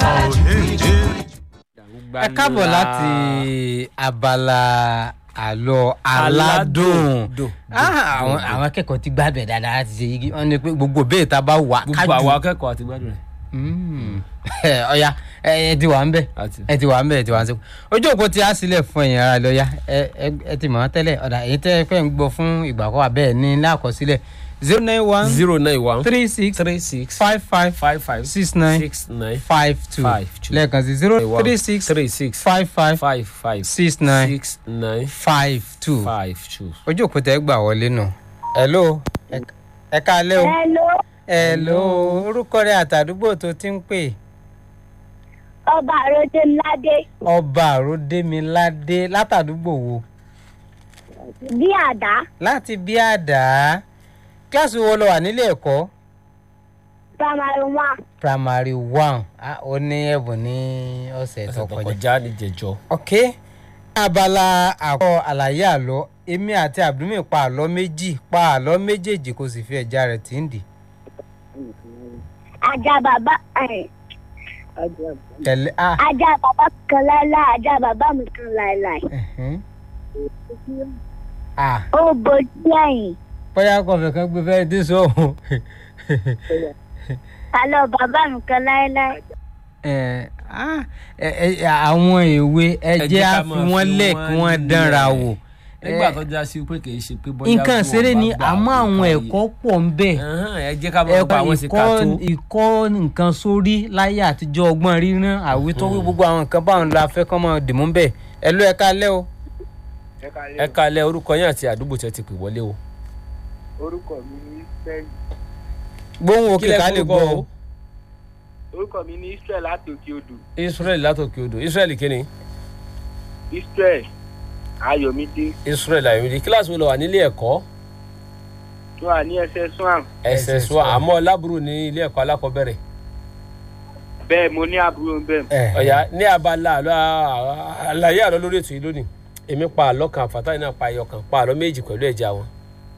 ẹ káàbọ̀ láti abala àlọ́ aládùn Dùn. Ah, àwọn àwọn akẹ́kọ̀ọ́ ti gbádùn ẹ̀ dáadáa láti ṣe yigi wọ́n ní pé gbogbo bẹ́ẹ̀ tá a bá wà gbogbo àwọn akẹ́kọ̀ọ́ àti gbádùn rẹ̀. Mm. ọ̀ya ẹ ẹ ti wà ń bẹ̀ Àti. ẹ ti wà ń bẹ̀ ẹ ti wà ń sẹ́kù ojú òpó ti á sílẹ̀ fún ẹ̀yìn ara lọ́ya ẹ ẹ ẹ ti mọ̀ wọ́n tẹ́lẹ̀ ọ̀dà èyí tẹ́ ẹ fẹ́ ń gbọ́ fún ìgbà kọ́ abẹ́ ní lákọsílẹ̀ zero nine one zero nine one three six three six five five five five six nine six nine five two Five two. lẹ́ẹ̀kan sí zero one three six three six five five five five six nine six nine five two five two. ojú òpó tẹ́ gbà wọlé nù. hello ẹ- ẹ káalẹ́ o. Hello, hello orúkọ rẹ àtàdúgbò tó ti ń pè. ọba àròjẹ ńláde ọba àròdémiládé látàdúgbò wo. bí àdá láti bí àdá kíláàsì wo lọ wà nílé ẹ̀kọ́ primary one primary one ah, ó ní ẹ̀bùn ní ọ̀sẹ̀ tó ẹsẹ̀ tó kọjá. kọjá ní jẹjọ. ok abala àkọ́ àlàyé àlọ́ èmi àti abdulmi pa àlọ́ méjì pa àlọ́ méjèèjì kò sì fi ẹ̀já rẹ̀ tí ń dì. ajá bàbá ẹ̀, tẹ̀lé ah ajá bàbá kan láéláé ajá bàbá mi kan láéláé ẹ̀hẹ́n. ah ó bojú ẹ̀yìn bóyá kọfẹ kan gbé fẹ́ẹ́ dín sóhun. àlọ́ bàbá mi kan láéláé ẹ ah, ẹ ẹ àwọn èwe ẹ Ẹ jẹ́ jẹ́ á ká fi máa wọ́n fi lẹ̀ wọ́n kí wọ́n dánra lẹ̀. wò. nígbà Ẹ, tó já sí pé kì í ṣe pé bóyá. nǹkan bí ṣeré wọ́n ni bá gbà àmọ́ àwọn nǹkan ẹ̀kọ́ yìí. pọ̀ ń bẹ̀. Ẹhán, ẹ jẹ́ ká máa bá àwọn sí ká tó. ìkọ́ nǹkan sórí láyé àtijọ́ ọgbọ́n ríran àwítọ́wé gbogbo àwọn nǹkan báwọn la fẹ́ kọ́ mọ́ dìmú bẹ́ẹ̀ ẹ ló ẹ kálẹ́ o. ẹ kalẹ̀ orúkọ yín àti àdúgbò tẹ́ ti pè wọlé o. orúkọ mi ní israel gbóhùn òkè Kílẹ̀ ká lè forúkọ gbọ́ o? o. orúkọ mi ní israel láti òkè odò israel látòkè odò israel kíni. israel ayọ̀mídé israel ayọ̀mídé kíláàsì wo lọ wà nílé ẹ̀kọ́ tó wà ní ẹsẹ̀ swan ẹsẹ̀ sọ àmọ́ lábúrò ní ilé ẹ̀kọ́ alákọ̀ọ́bẹ̀rẹ̀. bẹ́ẹ̀ mo ní àbúrò bẹ́ẹ̀ ẹ ọ̀yà ní abala àlọ́ àlàyé àlọ́ lórí ètò yìí lónìí èmi pa àlọ́ kan àfàtàyìn náà pa ẹyọ kan pa àlọ́ méjì pẹ̀lú ẹ̀jẹ̀ àwọn